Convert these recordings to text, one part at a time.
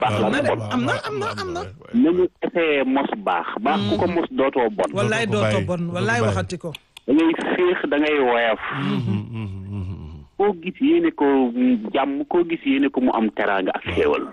baax la na ak de bon am na am na am na nañu essayé mos baax baax ku ko mos dootoo bon wallaay ko dootoo bàyyi, bon doo ko wallaay bàyyi. waxati ko da ngay féex da ngay woyof koo gis yéene ko jàmm koo gis yéene ko mu am teraanga ak xéewal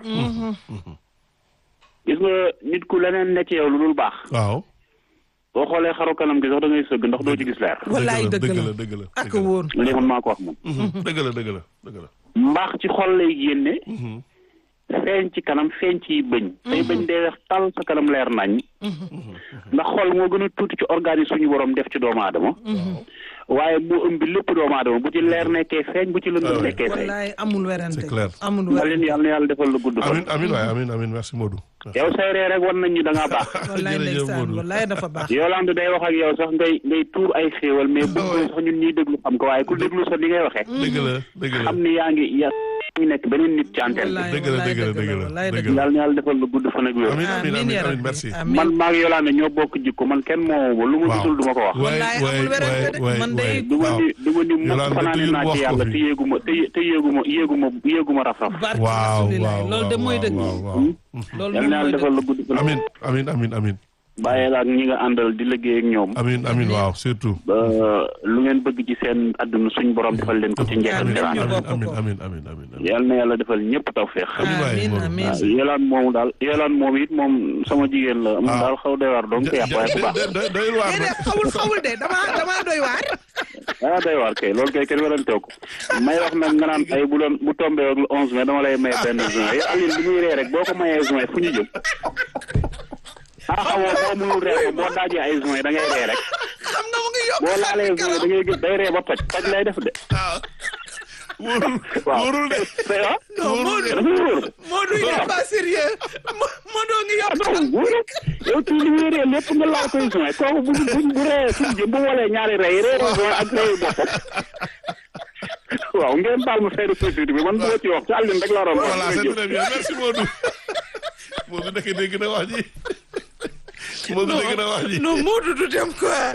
gis nga nit ku leneen ne ci yow lu dul baax waaw boo xoolee xaru kanam gi sax da ngay sëgg ndax doo ci gis leer wallaay dëgg dëgg la la dëgg la ak wóor li man maa ko wax moom dëgg la dëgg la dëgg la mbaax ci xol lay génne feeñ ci kanam feeñ ci bëñ say bëñ dee weex tal sa kanam leer nañ ndax xol moo gën a tuuti ci organe yi suñu borom def ci doomu aadama waaye moo ëmb lépp doomu aadama bu ci leer nekkee feeñ bu ci lëndëm Ah ouais. nekkee feeñ wallaay amul werante C'est clair. amul ma werante leen yàlla na yàlla defal la gudd fan amin amin waay amin amin merci Modou yow say ree rek wan nañ ñu da ngaa baax wallaay jërëjëf ndeysaan Modou. wallaay dafa baax Yolande day wax ak yow sax ngay ngay tuur ay xéewal mais bëggoo sax ñun ñuy déglu xam ko waaye ku déglu sax li ngay waxee dëgg la dëgg la xam ni yaa ngi yaa ngi nekk beneen nit ci antenne bi wallaay dëgg la, wallaay dëgg la, dëgg la dëgg la, wallaay dëgg dëgg la yàlla na yàlla defal la gudd fan ak wér amin amin amin ya amin rabbi. merci Amin. man maa ngi Yolande ñoo bokk jikko man kenn moomu lu ma Waaw. gisul du ma ko wax Wallaay amul werante de. Man day- du ma ni du ma ni mukk Yolande fanaane toujours naa wax ci ko yàlla fi. te yéeguma te yé- te yéeguma yéeguma yéeguma raf-raf barke waaw rasulilah waaw loolu de mooy waaw, dëgg waaw, waaw. loolu yàlla moom na yàlla mooy defal dëgg la gudd fan amin amin amin amin bàyyee la ak ñi nga àndal di liggéey ak ñoom amin amin waaw surtout ba lu ngeen bëgg ci seen àdduna suñ borom defal leen ko ci njëkk ak amin teraanga ñu bokk amin ko. amin amin amin amin yàlla na yàlla defal ñëpp tawféex Amin waay, amin Modou. amin waaw yolaan moomu daal yolaan moom it moom sama jigéen la moom Ah. daal xaw doy waar donc te yàq waaye ku baax doy doy waar déedéet xawul xawul de dama dama doy waar ah doy waar kay loolu kay kenn waranteew ko may wax nag nga naan ay bu doon bu tombé ak le onze mai dama lay may benn juin yow Aline bi muy ree rek boo ko mayee juin fu ñu jëm ah xamoo boo mënul ree ko boo daajee ay juin da ngay ree rek xam nga mu ngi yokk boo laalee juin da ngay gis day ree ba toj toj lay def de wóorul waaw wóorul de c'est ah non Modou dafa wóor Modou il est pas sérieux Mo- Modou ngi yokk non wóor yow kii li muy ree lépp nga laal koy juin kooku bu bu bu ree fu ñu jëm bu walee ñaari rey ree juin ak rey boppam waaw ngeen baal ma fayda société bi man bu ma ci wax ci Aline rek laa doon wax voilà c'est très bien merci Modou Modou nekk dégg na wax ji Modou dégg na wax ji non Modou du dem quoi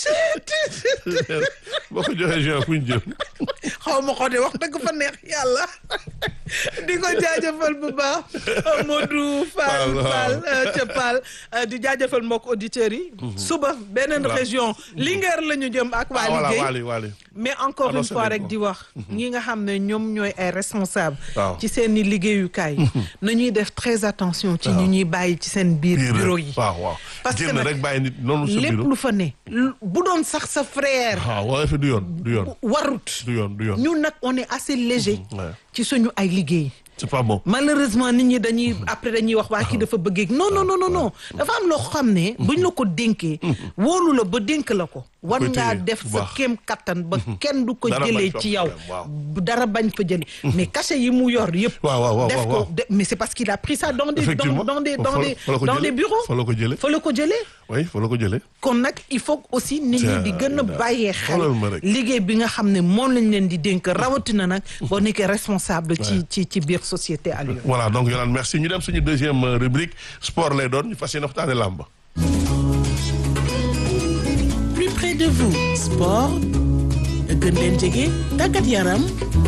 boo ko joxee juin fu ñu jëm xaw ma ko de wax dëgg fa neex yàlla di ko jaajëfal bu baax Modou Fall Fall, Fall waaw. euh, ca Fall euh, di jaajëfal mbokk auditeurs yi suba beneen Voilà. région Linguère la ñu jëm ak ah waa voilà liggéey Waly Waly mais encore une Annoncé fois nañ rek ko. di wax ñi nga xam ne ñoom ñooy ay responsable Waaw. ci seen i liggéeyukaay nañuy def très attention ci ñu ñuy bàyyi ci seen biir bureau yi waaw waaw Parce que génn nag rek bàyyi nit noonu sa lépp bureau lu fa ne lu- bu doon sax sa frère waaw waaye fi du yoon du yoon warut du yoon du yoon ñun nag on est assez léger Ouais. ci suñu ay liggéey c'est pas bon malheureusement nit ñi dañuy après dañuy wax waa kii dafa bëggeeg non non non non non dafa am loo xam ne buñ la ko dénkee wóolu la ba dénk la ko war koy ngaa téye def bu sa baax. kéem kattan ba kenn du ko Dara bañ jëlee fa ci yow dem, waaw. bu dara bañ fa jëlee mais cachet yi mu yor yëpp waaw waaw waaw def waaw ko waaw. de- mais c'est parce qu'il a pris ça dans des dans, Effectivement. dans des Fa- dans fa- des fa la ko dans jëlee. des bureaux Fa la ko jëlee. fa la ko jëlee oui fa la ko jëlee kon nag il faut aussi nit ñi di gën a Tiens, bàyyee xel xoolal ma rek. liggéey bi nga xam ne moom lañ leen di dénk rawatina nag boo nekkee responsable ci ci ci biir société Aliou voilà donc Yolande merci ñu dem suñu deuxième euh, rubrique sport lay doon ñu fas yéene waxtaane làmb plus près de vous sport gën leen jege tàggat yaram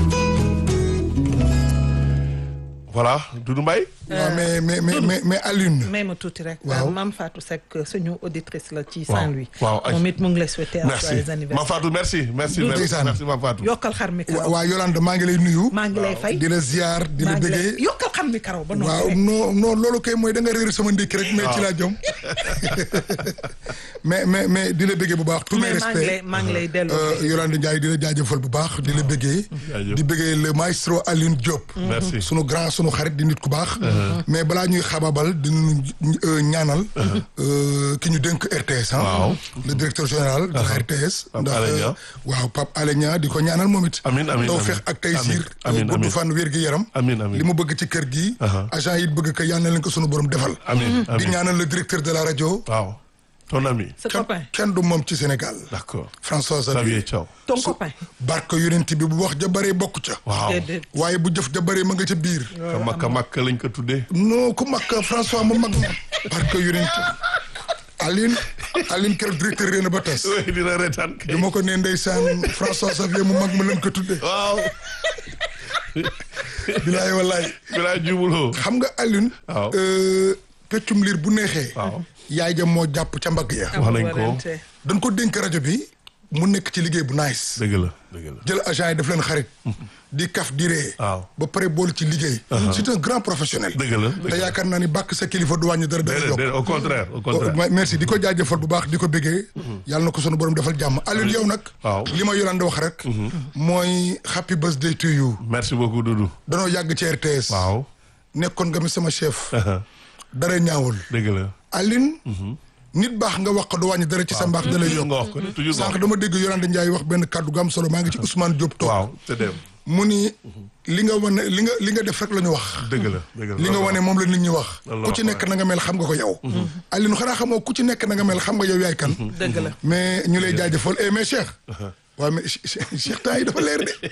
voilà Doudou Mbaye waaw mais mais mais mais mais Alioune. may ma tuuti rek Waaw. Mame Fatou Seck suñu auditrice la ci Waaw, Saint-Louis waaw, ay. moom it mu ngi lay souhaiter un merci joyeux Mame anniversaire Fatou merci merci Doudou. merci Ndeysaan. merci Mame Fatou yokkal xar mi wa karaw waa Yolande maa ngi lay nuyu. maa ngi lay fay di la ziar di la maa ngi lay bëggee. yokkal xar mi karaw ba waaw noppi rek non non loolu kay mooy da nga réer sama ndékki rek mais ci laa jëm. mais mais mais di la bëggee bu baax. tous mes mais maa ngi lay respects. maa ngi lay delloo Euh, Yolande Ndiaye di la jaajëfal bu baax di la bëggee. Jaajëf. di bëggee le maestro Alioune Diop. merci sunu grand sunu xarit di nit ku baax. mais balaa ñuy xababal dinañu euh, ñaanal. euh, ki ñu dénk RTS ah. Waaw. le directeur général de la RTS. Pape ndax Alé Niang. waaw Pape Alé Niang di ko ñaanal moom it. Amiin, amiin, tawfeex amiin. ak taysiir. Amiin, gudd amiin. fan wér gi yaram. Amiin, amiin. li mu bëgg ci kër gi. Aha. agent yi bëgg ko yal na leen ko sunu borom defal. amiin di amiin ñaanal le directeur de la rajo. waaw ton ami sa kenn copain kenn du moom ci Sénégal. d'accord François Xavier Xavier. Thiaw ton copain barke yonent bi bu wax ja bëree bokk ca. waaw déedéet waaye bu jëf ja bëree ma nga ca biir. ka makka makka lañ ko tuddee non ku mag François mu mag ma. barke yonent Aline Aline keroog directeur réew na ba tas. oui dina reetaan kay bi ma ko nee ndeysaan François Xavier mu mag ma leen ko tudde waaw bilaay wallaay bilaa jubuloo xam nga Alioune Waaw. euh, peccum liir bu neexee waaw yaay ja moo jàpp ca mbagg ya wax nañ ko dañ ko dénk rajo bi mu nekk ci liggéey bu nice dëgg la dëgg la jël agent yi def leen xarit di kaf di ree Waaw. ba pare boole ci liggéey c'est un grand professionnel dëgg la dëgg te la yaakaar naa ni bàkk sa kilifa du wàññi dara dara déedéet yokk déedéet au contraire au Oh, contraire ma- merci di ko jaajëfal bu baax di ko bëggee yàlla na ko sunu borom defal jàmm Alioune yow nag Waaw. li ma Yolande wax rek mooy happy birthday to you merci beaucoup Doudou danoo yàgg ci RTS waaw nekkoon nga mi sama chef dara ñaawul dëgg la Alioune nit baax nga wax ko du wàññi dara ci sa mbaax da lay toujours yokk nga wax ko de toujours nga sànq wax dama dégg Yolande Ndiaye wax benn kàddu gu am solo maa ngi ci Ousmane Diop toog waaw te dem mu ni li nga wane li nga li nga def rek la ñu wax dëgg la dëgg la li nga wane moom la nit ñi wax Loolu la ku ci wax, nekk na nga mel xam nga ko yow Alioune xanaa xamoo ku ci nekk na nga mel xam nga yow yaay kan dëgg la mais ñu lay jaajëfal eh mais Cheikh waaw mais Cheikh temps yi dafa leer de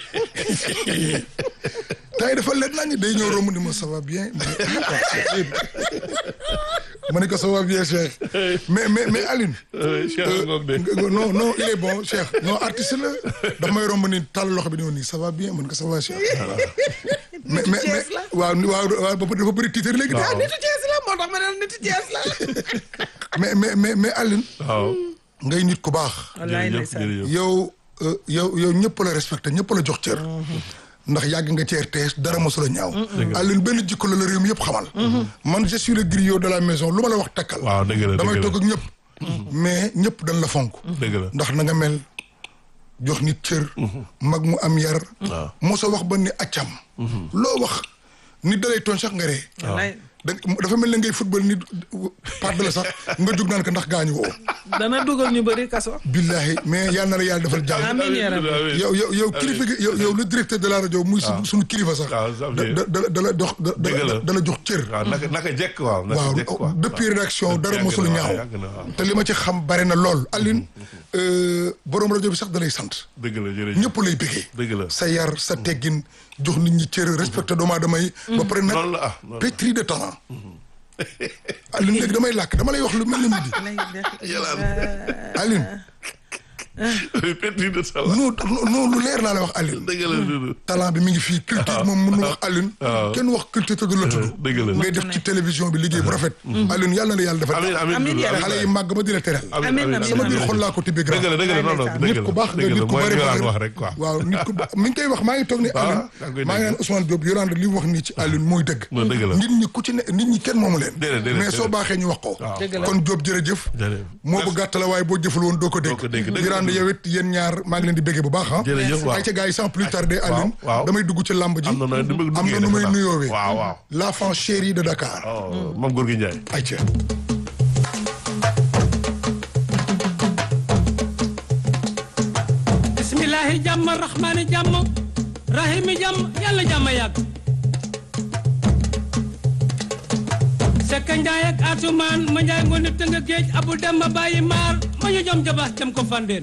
temps yi dafa leer nañu day ñëw romb ni ma ça va bien ma ne ah, Cheikh, ma ne ko ça va bien Cheikh mais mais mais Alioune Cheikh ngoog de nga- non non il est bon Cheikh non artiste la dafa may romb ni tàll loxo bi ni ma nii ça va bien man ko ça va Cheikh mais mais mais waaw waaw waaw ba dafa bëri titre léegi de nitu Thiès la moo tax ma ne la nitu Thiès la mais mais mais mais Alioune waaw ngay nit ku baax wallaay jërëjëf ndeysaan jërëjëf yow euh, yow yow ñëpp la respecté ñëpp la jox cër ndax yàgg nga ci RTS dara mosula ñaaw Alioune benn jikko la la réew mi yëpp xamal man je suis le griot de la maison lu ma la wax takkal waaw dëgg la damay dëgg toog ak ñëpp mais ñëpp dañ la fonk la dëgg la ndax na nga mel jox nit cër mag mu am yar waaw mosa wax ba ni accam loo wax nit dalay tooñ sax nga ree wallaay da dafa mel ne ngay football nit pàdd la sax nga jug naan ko ndax gaañu woo dana dugal ñu bëri kaso billahi mais yal na la yàlla defal jàmm amiin yaa rabbi yow yow yow kilifa gi yow yow le directeur de la rajo muy su suñu kilifa sax waaw ça da fait- da da da la jox da Dëgg la. da da la jox cër waaw naka naka jekk waaw naka waaw jekk quoi depuis rédaction dara Yàgg mosul na, ñaaw yàgg na, waaw. te li ma ci xam bare na lool Alioune euh, borom rajo bi sax da lay sant dëgg la jërëjëf ñëpp lay bëggee dëgg la sa yar sa teggin jox nit ñi cër respecté doomu aadama yi ba pare nag noonu la ah noonu la. pétri de talent Alioune léegi damay làkk dama lay wax lu mel ni midi Alioune pétri de talent non non lu leer laa la wax Alioune dëgg la Doudou talent bi mi ngi fii culture moom mën na wax Alioune kenn wax culture te du la tudd dëgg la ngay def ci télévision bi liggéey bu rafet Alioune yàlla na la yàlla defal amiin amiin Amiin Doudou, yaa amiin xale yi màgg ba di la teral Amiin, amiin, sama biir amiin. xol laa ko tibbee grand dëgg la dëgg la non non dëgg nit la ku baax nga dëgg nit la ku mooy bari li valeur wax rek quoi waaw nit ku baax mi ngi koy wax maa ngi toog ni yaa Alioune ngi koy maa ngi naan Ousmane Diop Yolande li mu wax nii ci Alioune mooy dëgg Non, dëgg la. nit ñi ku ci ne nit ñi kenn moomu leen Déedéet, déedéet, mais soo déedéet. baaxee ñu wax ko Dëgg la. kon Diop jërëjëf Jërëjëf. moo bu gàtt la waaye boo jëful woon doo ko Doo ko dégg, dégg dëgg la. Yolande yow it yéen ñaar maa ngi leen di béggee bu baax ah jërëjëf waaw ay ca gars yi sans plus tarder Alioune waaw. damay dugg ci làmb ji am na nooy nu muy am na nu muy nuyoowee waaw waaw l'enfant chéri de Dakar oh Mame Gorgui Ndiaye ay ca bismillahi jàmm rahmaani jàmm rahimi jàmm yàlla jàmm yàgg sekka njaay ak atumaan ma njaay ngoone tënga géej abu dem ma bàyyi maar ma ñu jom jabax dem ko fandeen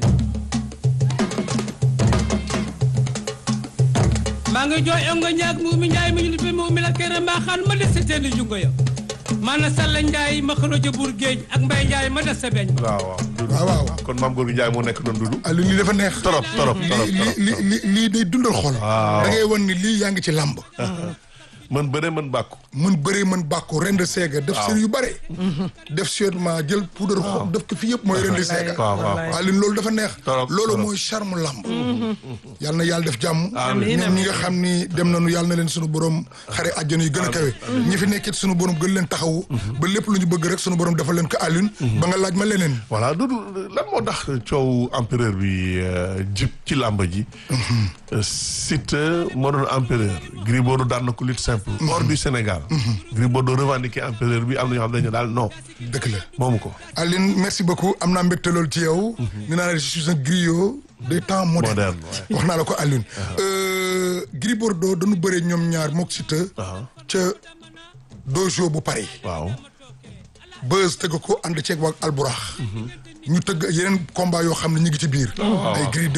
maa ngi jooy ongo ñaag mu mi njaay mi ñu lippee mu mi la kere mbaaxaan ma des sa teeni jungo ya maana salla njaay ma xërojo buur géej ak mbay njaay ma des sa beñ waaw waaw Doudou. waaw waaw kon Mame Gorgui Ndiaye moo nekk noonu Doudou Alioune lii dafa neex torop torop torop lii lii lii lii lii day dundal xol Waaw. da ngay wan ni lii yaa ngi ci làmb man bëre man bàkku mën bëree mën bàkku rend seega def série yu bare def sûrement jël poudre xob def ko fi yëpp mooy rend seega waaw waaw Alioune loolu dafa neex Torop, loolu torop. mooy charme làmb yàlla na yàlla def jàmm Amiin, ñoom ñi nga xam ni dem nañu yàlla na leen sunu borom xare àjjana yu gën a kawe ñi fi nekkit sunu borom gën leen taxawu ba lépp lu ñu bëgg rek sunu borom defal leen ko Alioune ba nga laaj ma leneen voilà Doudou lan moo tax coow empereur bi euh, jib ci làmb ji Euh, Siteu moo doon empereur Gris Bordeaux daan na ko lutte simple hors du Sénégal Gris Bordeaux revendiqué empereur bi am na ñoo xam dañu daal non dëgg la moomu ko Aline merci beaucoup am naa mbégte loolu ci yow. nee naa la je suis un griot des temps modernes. Moderne, ouais. wax naa la ko Aline. Euh, Gris Bordeaux dañu bëree ñoom ñaar mook Siteu. waaw ca dojo bu Paris. waaw Beuz tëgg ko ànd ceeg waa Alburax. ñu tëgg yeneen combat yoo xam ne ñu ngi ci biir ay Gris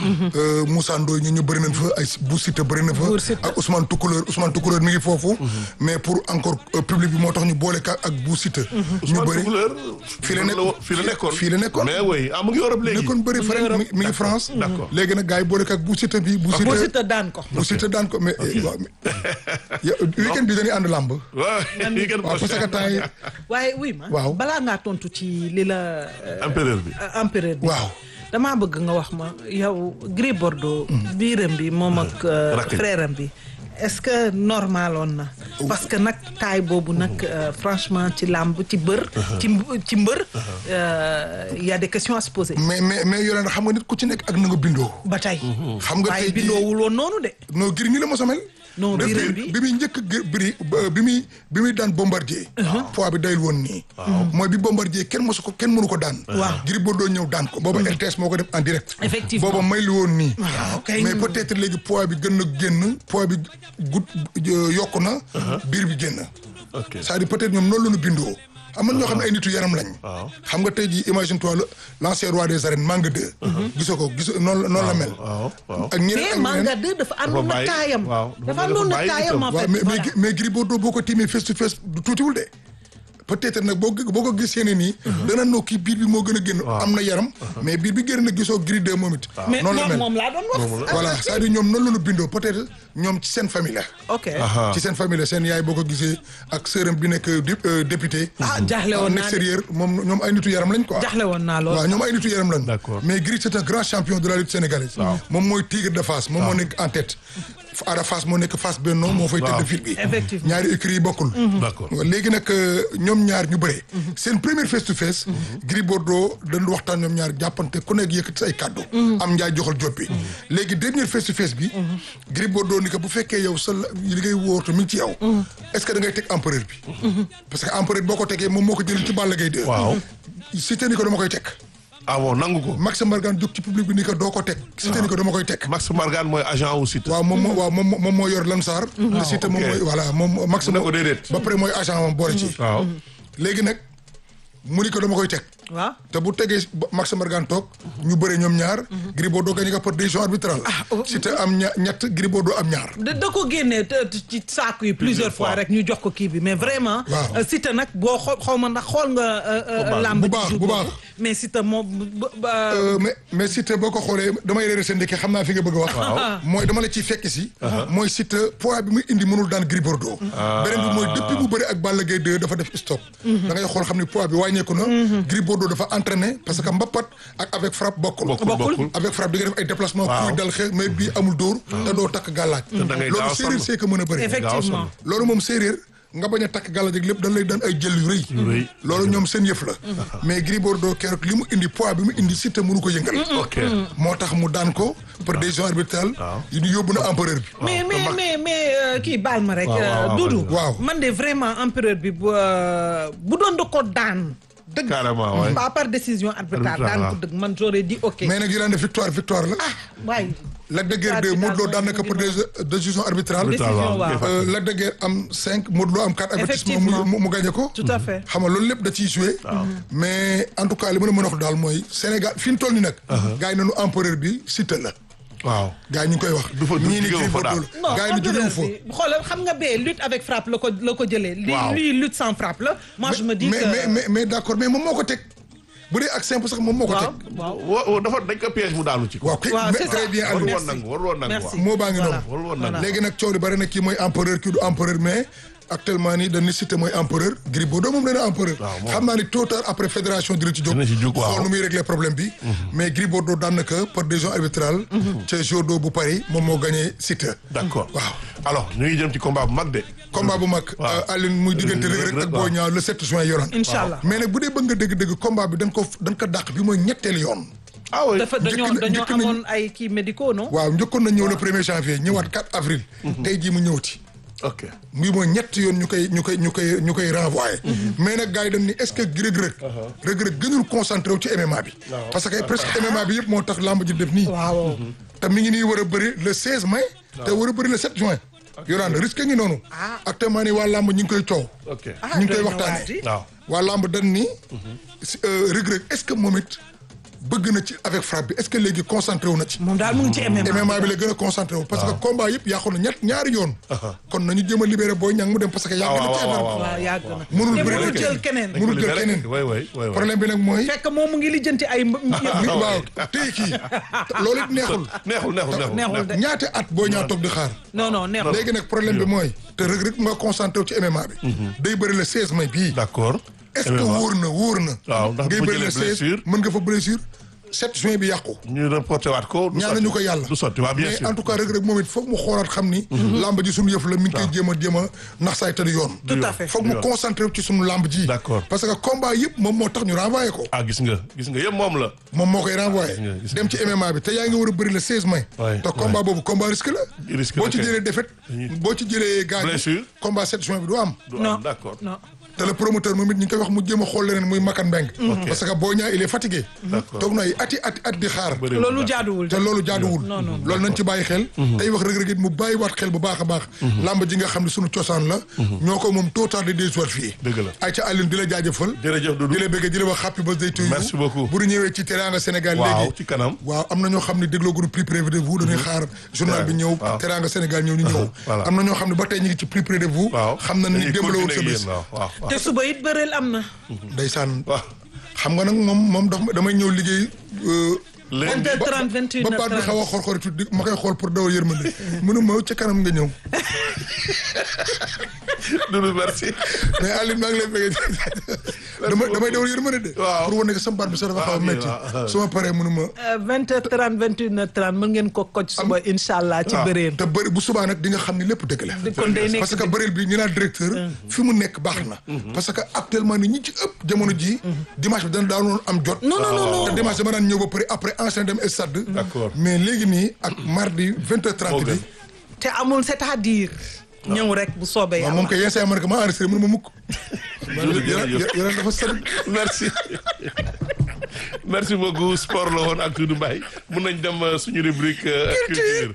2 Moussa Ndoye ñu ñu bëri nañ fa ay Bou Siteu bëri na fa Bou Siteu. ak Ousmane Toucouleur Ousmane Toucouleur mi ngi foofu mais pour encore euh, public bi moo tax ñu boole ka ak Bou Siteu ñu Ousmane bëri Toucouleur fii la nekk fii la nekkoon fii la nekkoon. mais oui ah mu ngi Europe léegi nekkoon bëri fa mi mi ngi France d'accord. léegi nag gars yi boole ka ak Bou Siteu bi Bou Bou Siteu Siteu daan ko Bou Siteu daan ko mais eh, waaw, mais- Ya- weekend bi dañuy ànd làmb waaw weekend waaw parce que temps yi waaye oui ma Waaw. balaa ngaa tontu ci li la euh, empereur bi euh, empereur bi waaw damaa bëgg nga wax ma yow Gris Bordeaux biiram bi moom ak euh, Rakk ji. frère am bi est-ce que normaloon na parce que nag taay boobu nag euh, franchement ci làmb ci bër ci mb- ci mbër euh, y a des questions à se poser mais mais mais yoleen xam nga nit ku ci nekk ak na nga bindoo ba tey xam nga waaye tey jii- bindoowul woon noonu de non Gris nii la mos a mel Non, Depuis- biiram bi. bi muy njëkk gë- biri ba- bi muy bi muy daan bombardier poids bi dayul woon nii mooy bi bombardier kenn mosu ko kenn mënu ko daan Waaw. Gris Bordeaux ñëw daan ko booba RTS moo ko def en direct Effectivement. booba may li woon nii waaw kay mais peut-être léegi poids bi gën na génn poids bi gut yokku na biir bi génn ok c'est-à-dire peut-être ñoom noonu la ñu bindoo am na ñoo xam ne ay nitu yaram lañ waaw. xam nga tey jii imagine toi le l'ancien roi des arènes Manga 2 gisoo ko gisoo noonu la noonu la mel waaw waaw ak ñeneen mais ak Manga ñeneen 2 dafa àndoon na bàyyi- taayam waaw, dafa- dafa àndoon na dafa bàyyi taayam itam. en waaw fait mais mais voilà. mais Gris Bordeaux boo ko tiimee face to face du tuutiwul de peut-être nag boo boo ko gisee ne nii dana noo kii biir bi moo gën a génn am na yaram mais biir bi génn na gisoo Gris 2 moom it mais noonu la moom mel moom laa doon wax voilà c'est-à-dire ñoom noonu la ñu bindoo peut-être ñoom ci seen famille la ok ci seen famille la seen yaay boo ko gisee ak sërëm bi nekk dé- euh, député ah jaaxle woon en naa de extérieur moom ñoom ay nitu yaram lañ quoi jaaxle woon naa lool waaw ñoom ay nitu yaram lañ D'accord. mais Gris c'est un grand champion de la lutte sénégalaise moom mooy tigre de Fass moom moo nekk en tête Ada Fass moo nekk Fass Benno moo fay tête de file bi Effectivement. ñaari écuries yi bokkul d'accord léegi nag euh, ñoom ñaar ñu bëre seen première face to face Gris Bordeaux dañu waxtaan ñoom ñaar jàppante ku nekk yëkkati say kàddu am njaay joxal jot bi léegi dernière face to face bi Gris Bordeaux ni ko bu fekkee yow sa la- li ngay wóortu mi ngi ci yow est-ce que da ngay teg empereur bi parce que empereur boo ko tegee moom moo ko jëlee ci Balla Gaye 2 waaw Siteu ni ko dama koy teg ah bon nangu ko Max Mbargane jóg ci public bi ni ko doo ko teg Siteu ni ko dama koy teg Max Margan mooy agent wu Siteu waaw moom moo waaw moom moom moo yor Lansar te Siteu moom ok. mooy voilà moom Max Mu ne moo ko déedéet. ba pare mooy agent moom boole ci waaw léegi nag mu ni ko dama koy teg waaw te bu tegee ba- Max Mbargane toog ñu bëre ñoom ñaar Gris Bordeaux gagné ko par décision arbitrale Siteu am ña ñett Gris Bordeaux am ñaar da da ko génnee te- te- ci saako yi plusieurs fois rek ñu jox ko kii bi mais vraiment. Waaw. euh, Siteu nag boo xoo xaw ma ndax xool nga. euh, euh, làmb bu ci baax, jour bu boobu. baax. mais Siteu moom ba- ba- Euh, mais mais Siteu boo ko xoolee damay réeré seen ndekki xam naa fi nga bëgg a wax mooy dama la ciy fekk si mooy Siteu poids bi muy indi mënul daan Gris Bordeaux beneen bi mooy depuis mu bëri ak Balla Gaye 2 dafa def stop da ngay xool xam ni poids bi wàññeeku na Gris Bordeaux dafa entraîné parce que mbappat ak avec frappe bokkul bokkul bokkul avec frappe di nga def ay déplacement Waaw. kuy dal xeex mais bii amul dóor te doo takk gàllaaj da ngay gaaw loolu a séeréer sonn. see ko mën a bëri effectivement. loolu moom séeréer nga bañ a takk gàllaaj ak lépp dañ lay daan ay jël yu rëy rëy. loolu ñoom seen yëf la mais Gris Bordeaux keroog li mu indi poids bi mu indi Siteu mënu ko yëngal ok moo tax mu daan ko par décision arbitrale yi ñu yóbbu na empereur bi mais mais mais mais euh, kii baal ma rek. waaw, euh, waaw, Doudou. waaw. man de vraiment empereur bi bu euh, bu doon da ko daan. dëgg carrément ouais. pas par décision arbitrale Arbitrale, daan ko waaw. dëgg man j'aurais dit ok. mais nag yu daan ne victoire victoire la waaye. Lac de Guiers 2 Modou Lo daan na ko par dé- décision arbitrale Décision, waaw. waaw. Euh, Lac de Guiers am 5 Modou Lo am 4 avertissement Effectivement. mu mu gagné ko tout à fait. xam nga loolu lépp da ciy joué mais en tout cas li ma la mën a wax daal mooy Sénégal fi ñu toll nii nag gars yi nañu empereur bi Siteu la waaw gars yi ñu ngi koy wax Du fa- du ñii ni jógewu Gris fa daal. Bordeaux non la gars yi ni jógewu fa bi xoolal xam nga bee lutte avec frappe la ko la ko jëlee. li Waaw. lui lutte sans frappe la. moi je me dis mais que mais mais mais d'accord mais moom moo ko teg bu dee ak simple sax moom moo ko waaw teg waaw. wa wa- dafa dañ ko piège mu daanu ci ko waaw kay waaw, mais c'est très ça. bien waru Aliou woon nangu waru woon nangu Merci. waaw moo baa ngi Voilà. noonu waru woon Voilà. nangu léegi nag coow li bari na kii mooy empereur kii du empereur mais actuellement nii dañu Siteu mooy empereur Gris Bordeaux moom nee na empereur Waaw, moom. xam naa ni tôt ou tard après fédération dina ci jóg Dina ci jóg, waaw. xool nu muy régler problème bi mais Gris Bordeaux daan na ko par décision arbitrale ca jour d'eau bu Paris moom moo gagné Siteu d'accord waaw alors ñu ngi jëm ci combat bu mag de combat bu mag Waaw. Aline muy diggante Reug Reug ak Boy Niang le 7 juin yoroon incha allah mais nag bu dee bëgg nga dëgg-dëgg combat bi dañ ko dañ ko dàq bi mooy ñetteelu yoon ah oui dafa dañoo njëkk na- dañoo njëkk nañu- amoon ay kii médicaux non. waaw njëkkoon na ñëw le premier janvier ñëwaat 4 avril tey jii mu ñëwati ok muy mooy ñett yoon ñu koy ñu koy ñu koy ñu koy renvoyé mais nag gars yi dañ ni est-ce que Reug Reug Reug Reug gënul concentré wu ci MMA bi parce que presque MMA bi yëpp moo tax lamb ji def nii waaw. te mi ngi nii war a bëri le 16 mai te war a bëri le 7 juin Yolande risque ngi noonu actuellement ni waa làmb ñu ngi koy coow ok ñu ngi koy doy na waxtaane waati. waaw waa làmb dañ ni si, euh, Reug Reug est-ce que moom it bëgg na ci avec frappe bi est-ce que léegi concentré wu na ci moom daal mu ngi ci MMA. MMA bi la gën a concentré wu parce que combat yëpp yàqu na ñett ñaari yoon kon nañu jéem a libéré Boy Niang mu dem parce que yàgg na ci waaw, affaire waaw, bi waaw yàgg na. Mënul te bëri mënul rek. jël keneen. mënul jël keneen way way way way problème bi nag mooy fekk moom mu ngi lijjanti ay. mb- li waaw tey kii loolu it neexul neexul neexul neexul de. ñaati at Boy Niang toog di xaar non non neexul. léegi nag problème bi mooy te Reug Reug nga concentré wu ci MMA bi day bëri le 16 mai bii d'accord est-ce que wóor na wóor na Waaw, ndax ngay bu bëri le jëlee 16 blessure. mën nga fa blessure 7 juin bi yàqu ñu reporté waat ko du ñaanañu sotti. ko yàlla du sotti waaw bien mais sûr en tout cas Reug Reug moom it foog mu xoolaat xam ni lamb ji suñu yëf la mi ngi koy jéem a jéem a nax saay te du yoon Tout à fait. foog mu concentré wu ci suñu lamb ji D'accord. parce que combat yëpp moom moo tax ñu renvoyé ko ah gis nga gis nga yëpp moom la moom moo koy renvoyé nga, gis nga. dem ci MMA bi te yaa ngi war a bëri le 16 mai Ouais, te combat boobu combat risque la Risque boo la ci kay. jëlee défaite boo ci jëlee gaañ Blessure. combat 7 juin bi du am du non am d'accord non. te le promoteur moom it ñu ngi koy wax mu jéem a xool leneen muy Makan Mbeng parce que Boy Niang il est fatigué D'accord. toog na ay ati ati at di xaar Bëriwul loolu daal. jaaduwul. te loolu jaaduwul loolu nañ ci bàyyi xel tey wax Reug Reug it mu bàyyi waat xel bu baax a baax làmb ji nga xam ne sunu cosaan la ñoo ko moom tôt tard di des soir fii Dëgg la. ay ca Alioune di la jaajëfal jërëjëf Doudou di la bëgg di la wax happy birthday to you Merci beaucoup. bu ñu ñëwee ci Teranga Sénégal waaw léegi ci kanam waaw am na ñoo xam ne dégloo groupe plus près de vous dañuy xaar journal bi ñëw waaw. Teranga Sénégal ñëw ñu ñëw Voilà. am na ñoo xam ne ba tey ñu ngi ci plus près de vous waaw xam na ni dañuy démb la woon sa continuer ak bés yéen, waaw waaw waaw. te suba it bëreel am na. ndeysaan waaw xam nga nag moom moom daf damay ñëw liggéey euh, Lundi. 20h30 21h30 ba baat bi xaw a xor-xor tuuti ma koy xool pour dawal yërmande mënu ma ca kanam nga ñëw Doudou merci mais Aline maa ngi lay bëgg damay damay dawal yërmande de Waaw. pour wane que sama baat bi sax dafa xaw a Waaw, métti waaw. su ma paree mënu ma 20h30 21h30 mën ngeen ko koj suba incha allah ci bëreel. te bëri bu subaa nag di nga xam ni lépp dëgg la kon day nekk parce que bëreel bi ñu naan directeur fi mu nekk baax na parce que actuellement ni ñi ci ëpp jamono ji dimanche bi dana daanoon am jot non non non te dimanche dama daan ñëw ba pare après enchaîner dem stade D'accord. mais léegi nii ak mardi 20h30 Moo bi gën. te amul c'est-à-dire. ñëw rek bu soobee waaw yàlla. moom kay yenn saa yi ma ne ko ma enregistré mënu ma mukk Doudou jërëjëf. yeneen dafa sori merci merci beaucoup sport la woon ak Doudou Mbaye mun nañ dem euh, suñu rubrique euh, culture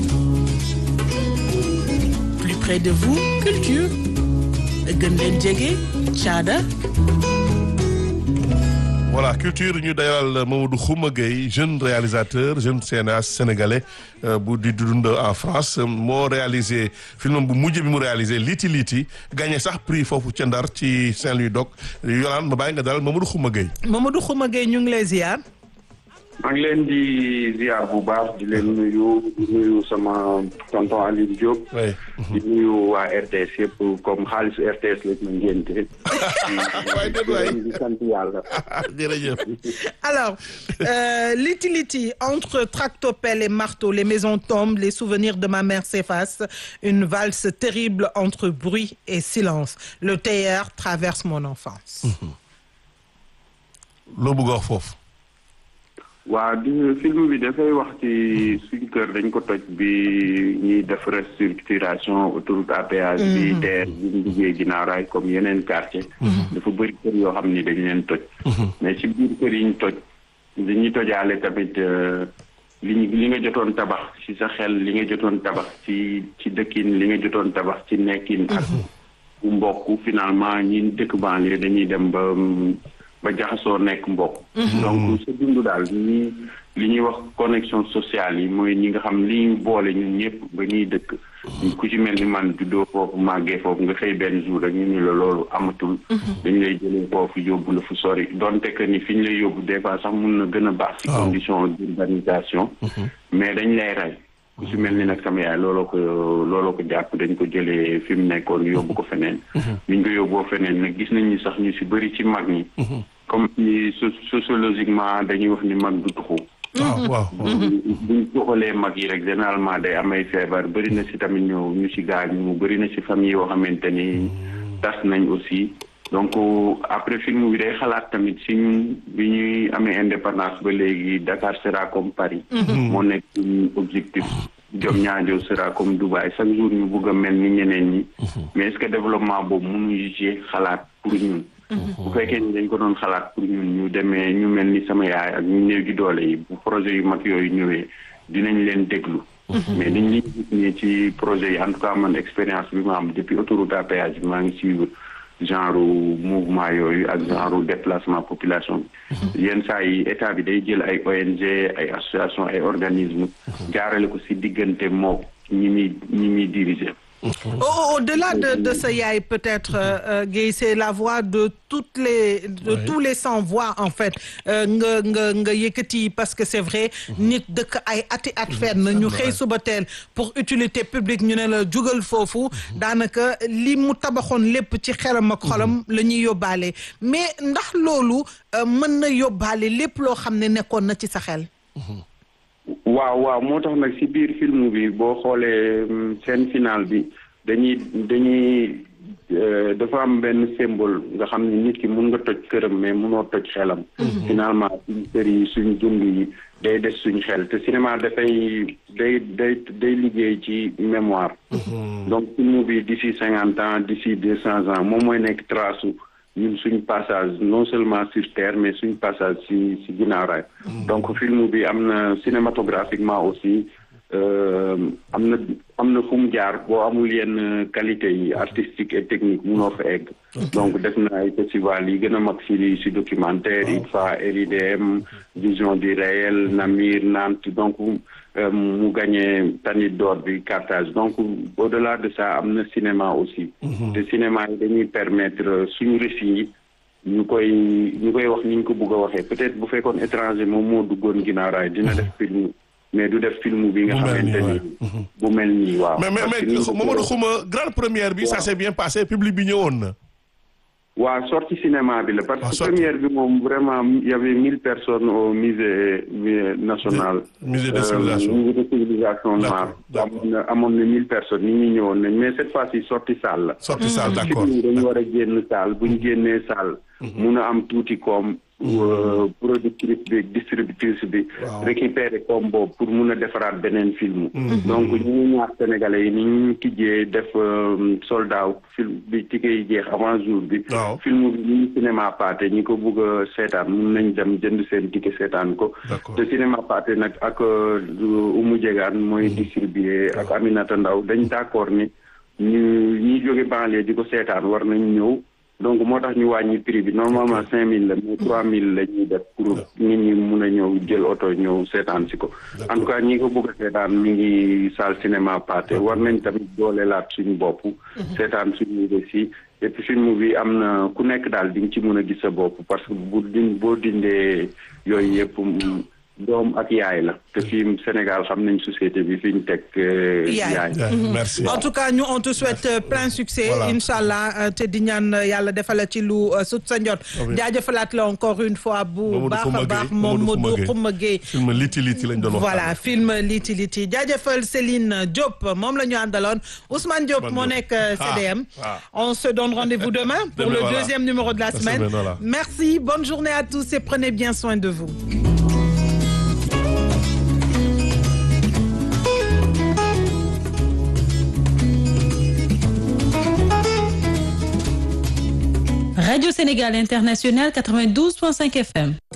Plus près de vous, culture. gën leen jege caada voilà culture ñu dayal Mamadou Khouma Gueye jeune réalisateur jeune cinéaste sénégalais euh, bu di dund en France moo réalisé film bu mujj bi mu réalisé Liti Liti gagné sax prix foofu ca Ndar ci Saint-Louis Doc Yolande ma bàyyi nga dalal Mamadou Khouma Gueye Mamadou Khouma Gueye ñu ngi lay ziar. maa ngi leen di ziar bu baax di leen nuyu di nuyu sama tonton Aliou Diop. oui di nuyu waa RTS yëpp comme xaalisu RTS lañ ma ngénte. waay déet waay. di sant yàlla. jërëjëf Alors, euh, Liti Liti, entre tractopelle et marteau, les maisons tombent, les souvenirs de ma mère s'effacent, une valse terrible entre bruit et silence. Le théâtre traverse mon enfance. loo bëgg a wax foofu waa di film bi dafay wax ci suñu kër dañ ko toj bi ñuy def restructuration autoroute à péage bi TER bi ñu liggéey ginnaaw raay comme yeneen quartier dafa bëri kër yoo xam ni dañ leen toj mais ci biir kër yi ñu toj dañuy tojaale tamit euh, li ñu li nga jotoon tabax ci sa xel li nga jotoon tabax ci ci dëkkin li nga jotoon tabax ci nekkin ak bu mbokk finalement ñi dëkk banlieue dañuy dem ba ba jaxasoo nekk mbokk donc sa dund daal ñi li ñuy wax connexion sociale yi mooy ñi nga xam li ñu boole ñun ñëpp ba ñuy dëkk ku ci mel ni man juddoo foofu màggee foofu nga xëy benn jour rek ñu ni la loolu amatul dañ lay jëlee foofu yóbbu la fu sori donte que ni fi ñu lay yóbbu des fois sax mun na gën a baax ci condition d'urbanisation mais dañ lay rey ku ci mel ni nag sama yaay looloo ko looloo ko jàpp dañ ko jëlee fi mu nekkoon yóbbu ko feneen biñ ko yóbboo feneen nag gis nañ ni sax ñu ci bëri ci mag ñi comme ni so- sociologiquement dañuy wax ni mag du tuxu waaw waaw buñ tuxalee mag yi rek généralement day amay feebar bëri na ci tamit ñu ñu ci gaañu bëri na ci famille yoo xamante ni tas nañ aussi donc après film bi day xalaat tamit si ñun bi ñuy amee indépendance ba léegi Dakar sera comme Paris moo nekk suñu objectif Diamniadio sera comme Dubaï chaque jour ñu bëgg a mel ni ñeneen ñi mais est-ce que développement boobu mënuñu ci xalaat pour ñun bu fekkee ni dañ ko doon xalaat pour ñun ñu demee ñu mel ni sama yaay ak ñu néew gi doole yi bu projet yu mag yooyu ñëwee dinañ leen déglu mais dañ li gis nii ci projet yi en tout cas man expérience bi ma am depuis autoroute à péage bi maa ngi suivre genre mouvement yooyu ak genre déplacement population bi yenn saa yi état bi day jël ay ONG ay association ay organisme jaarale ko si diggante moo ñi muy ñi muy diriger Au- Au-delà de, de ce yaay peut-être euh, euh, Guèye c'est la voix de toutes les de Oui. tous les sans voix en fait euh, nga nga nga yëkkati parce que c'est vrai nit dëkk ay ati at fenn ñu xëy suba teel pour utilité publique ñu ne la jugal foofu daanaka li mu tabaxoon lépp ci xelam ak xolam la ñuy yóbbaale mais ndax loolu euh, mën na yóbbaale lépp loo xam ne nekkoon na ci sa xel waaw waaw moo tax nag ci biir film bi boo xoolee mm, scène finale bi dañuy dañuy euh, dafa am benn symbole nga xam ne nit ki mun nga toj këram mais munoo toj xelam. finalement suñ kër yi suñ dund yi day des suñ xel te cinéma dafay day day day liggéey ci mémoire. donc film bi d'ici cinquante ans d'ici deux cents ans moom mooy nekk trace su ñun suñ passage non seulement sur terre mais suñ passage si si ginnaaw raay donc film bi am na cinématographiquement aussi euh, am na am na fu mu jaar boo amul yenn qualité yi artistique et technique munoo fa egg donc def na ay festival yi gën a mag si si documentaire ITFA RIDM vision du réel Namir Nantes donc euh, mu gagné Tanit d'or bi Carthage donc au-delà de ça am na cinéma aussi te cinéma yi dañuy permettre suñu récit yi ñu koy ñu koy wax ni ñu ko bëgg a waxee peut-être bu fekkoon étranger moom moo duggoon ginnaaw raay dina def film mais du def film bi nga Bu mel nii, xamante ni bu mel nii waaw mais mais Parce que mais ni ñu ko Mamadou Xuma grande première bi ça Waaw. s'est bien passé public bi ñëwoon na. waa sortie cinéma bi la parce Ah, que sortie. première bi moom vraiment il y avait mille personnes au musée musée national Musée de Euh, civilisation. musée de civilisation D'accord, noire d'accord. amoon na amoon na mille personnes nit ñi ñëwoon nañ mais cette fois-ci sortie salle la sorti salle d'accord. film yi dañu war a génn salle bu ñu génnee salle mun a am tuuti koom euh, productrice bi distributrice bi Waaw. récupérer koom boobu pour mun a defaraat beneen film donc ñu ngi ñaax sénégalais yi ni ñu tijjee def euh, soldat film bi ticket yi jeex avant jour bi Waaw. film bi ñu cinéma pâté ñi ko bëgg a seetaan mun nañ dem jënd seen ticket seetaan ko D'accord. te cinéma pâté nag ak euh, Oumou Diegane mooy distribuer ak Aminata Ndaw dañ d'accord ni ñu ñi jóge banlieue di ko seetaan war nañ ñëw donc moo tax ñu wàññi prix bi normalement cinq mille la mais trois mille la ñuy def pour nit ñi mun a ñëw jël oto ñëw seetaan si ko en tout cas ñi ko bëgg a seetaan mi ngi salle cinéma pâté war nañ tamit dooleelaat suñu bopp seetaan suñu récit et puis film bi am na ku nekk daal di nga ci mën a gis sa bopp parce que bu din boo dindee yooyu yëpp mm, doom ak yaay la te fii Sénégal xam nañ société bi fi ñu teg euh, Yaay. yaay Yeah, merci. en tout cas ñu on te souhaite euh, plein succès Voilà. inchallah euh, te di ñaan euh, yàlla defal ci lu euh, sut sa njot Amiin. jaajëfalaat la encore une fois bu Mamadou baax Xuma a baax Gueye, moom Mamadou Modou Xuma Xuma Gueye film liti liti lañ doon waxtaan. voilà film liti liti jaajëfal Céline Diop moom la ñu àndaloon Ousmane Diop Ousmane moo Diop. nekk euh, Ah, CDM ah. on se donne rendez-vous demain pour Demain, le voilà. deuxième numéro de la La semaine semaine, voilà. merci bonne journée à tous et prenez bien soin de vous Radio Sénégal International 92.5 FM.